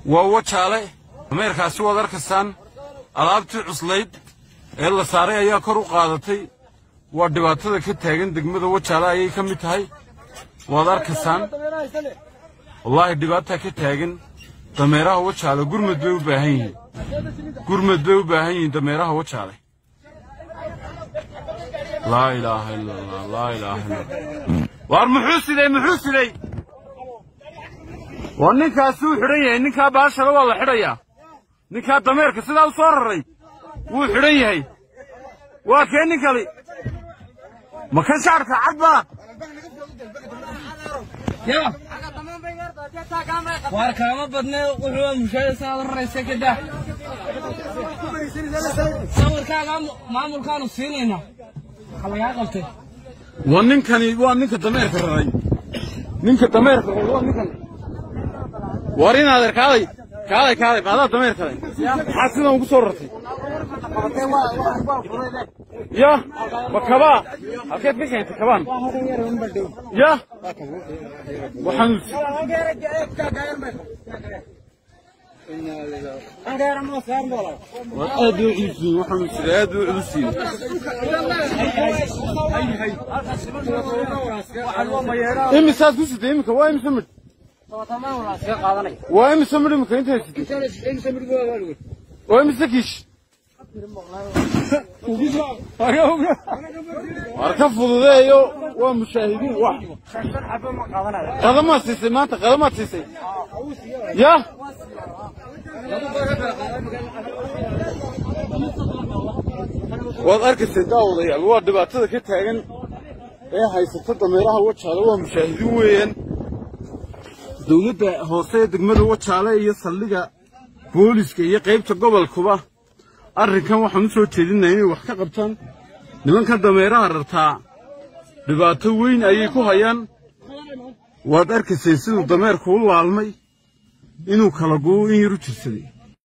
waa wajaale dameerkaasi waad arkaysaan alaabtii cuslayd ee la saaray ayaa kor u qaadatay waa dhibaatada ka taagan degmada wajaale ayay ka mid tahay waad arkaysaan wallaahi dhibaataa ka taagan dameeraha wajaale gurmad bay u baahan yihiin gurmad bay u baahan yihiin dameeraha wajaale laa ilaaha ila allah laa ilaaha illa allah waar muxuu siday muxuu siday waa ninkaasi wuu xidhan yahay ninkaa baashada waa la xidhayaa ninkaa dameerka sidaa u soo raray wuu xidhan yahay waa kee nin kali ma kan shaarka cad baa waar kaama badne wuxuu mushaada saa raraysa ka daa sawirkaaga maamulkaanu siinaynaa waxa lagaa qabtay waa ninkani waa ninka dameerka raray ninka dameerka raray waa ninkan war in adeer kaalay kaalay kaalay maadaa dameer kale maxaa sidan ugu soo rartay ya ma kabaa halkeed ka keentay kabaan ya waxaan waa aad u culusiin waxaan jira aad u culusiin imisaad ku sitay imika waa imisa midh waa imisa midh imika intaad sitay waa imisa kiish war ka fududeeyo waa mushaahidiin wax qadamaad siisay maanta qadamaad siisay ya waad arkaysay daawadayaal waa dhibaatada ka taagan ee haysata dameeraha wajaale waa mushaahidiin weeyaan dowladda hoose ee degmada wajaale iyo saldhiga booliska iyo qaybta gobolkuba arrinkan waxaan u soo jeedinaya inay wax ka qabtaan nimankan dameeraha rartaa dhibaato weyn ayay ku hayaan waad arkayseen siduu dameerku u laalmay inuu kala gu'o in yar u jirsaday